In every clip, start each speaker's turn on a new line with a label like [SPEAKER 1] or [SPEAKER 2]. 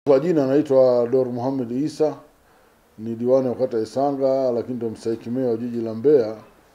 [SPEAKER 1] Kwa jina anaitwa Dor Muhammad Isa, ni diwani wa kata Isanga, lakini ndo mstahiki meya wa jiji la Mbeya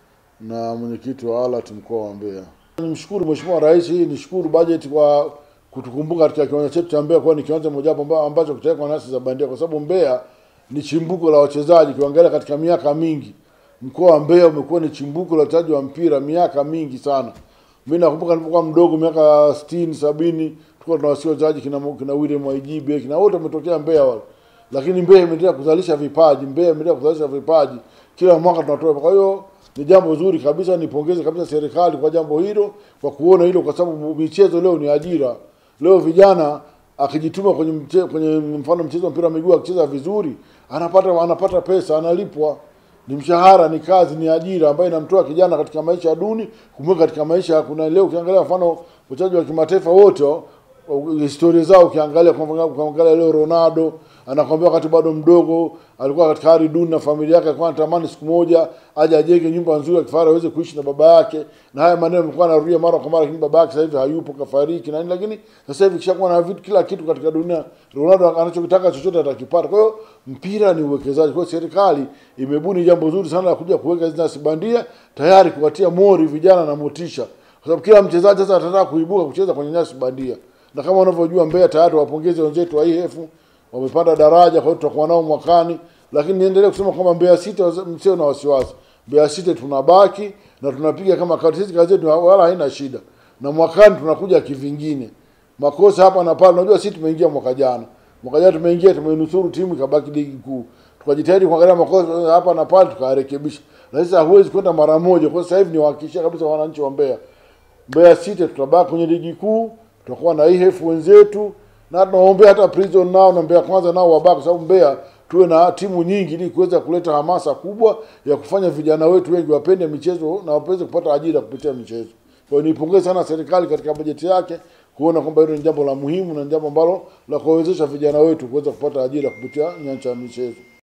[SPEAKER 1] na mwenyekiti wa ALAT mkoa wa Mbeya. Nimshukuru Mheshimiwa Rais, nishukuru bajeti kwa kutukumbuka katika kiwanja chetu cha Mbeya kuwa ni kiwanja mojawapo ambacho kitawekwa nyasi za bandia, kwa sababu Mbeya ni chimbuko la wachezaji. Kiangalia katika miaka mingi, mkoa wa Mbeya umekuwa ni chimbuko la wachezaji wa mpira miaka mingi sana. Mimi nakumbuka nilipokuwa mdogo miaka 60 70 tulikuwa tunawasikia wachezaji kina kina William Waijibe kina wote wametokea Mbeya wale, lakini Mbeya imeendelea kuzalisha vipaji, Mbeya imeendelea kuzalisha vipaji, kila mwaka tunatoa. Kwa hiyo ni jambo zuri kabisa, nipongeze kabisa serikali kwa jambo hilo, kwa kuona hilo, kwa sababu michezo leo ni ajira. Leo vijana akijituma kwenye mche, kwenye mfano mchezo wa mpira wa miguu akicheza vizuri, anapata anapata pesa, analipwa ni mshahara, ni kazi, ni ajira ambayo inamtoa kijana katika maisha duni kumweka katika maisha. Kuna leo ukiangalia mfano wachezaji wa kimataifa wote historia zao ukiangalia, kwa ukiangalia leo Ronaldo anakwambia wakati bado mdogo alikuwa katika hali duni na familia yake, alikuwa anatamani siku moja aje ajenge nyumba nzuri ya kifahari aweze kuishi na baba yake, na haya maneno yamekuwa anarudia mara kwa mara, lakini baba yake sasa hivi hayupo, kafariki na nini, lakini sasa hivi kishakuwa na vitu kila kitu katika dunia. Ronaldo anachokitaka chochote atakipata. Kwa hiyo mpira ni uwekezaji. Kwa hiyo serikali imebuni jambo zuri sana la kuja kuweka hizi nyasi bandia, tayari kuwatia mori vijana na motisha, kwa sababu kila mchezaji sasa atataka kuibuka kucheza kwenye nyasi bandia na kama unavyojua Mbeya tayari wapongeze wenzetu wa IF wamepanda daraja, kwa hiyo tutakuwa nao mwakani. Lakini niendelee kusema kwamba Mbeya City msio na wasiwasi, Mbeya City tunabaki na tunapiga kama kazi. Sisi kazi yetu wala haina shida, na mwakani tunakuja kivingine. Makosa hapa na pale, unajua sisi tumeingia mwaka jana, mwaka jana tumeingia, tumenusuru timu ikabaki ligi kuu, tukajitahidi kuangalia makosa hapa na pale tukarekebisha, na sasa huwezi kwenda mara moja. Kwa sasa hivi niwahakikishia kabisa wananchi wa Mbeya, Mbeya City tutabaki kwenye ligi kuu tutakuwa na IHF wenzetu na tunaombea hata Prison nao na Mbeya Kwanza nao wabaki, kwa sababu Mbeya tuwe na timu nyingi ili kuweza kuleta hamasa kubwa ya kufanya vijana wetu wengi wapende michezo na waweze kupata ajira kupitia michezo. Kwa hiyo nipongeze sana serikali katika bajeti yake kuona kwamba hilo ni jambo la muhimu na jambo ambalo la kuwawezesha vijana wetu kuweza kupata ajira kupitia nyanja ya michezo.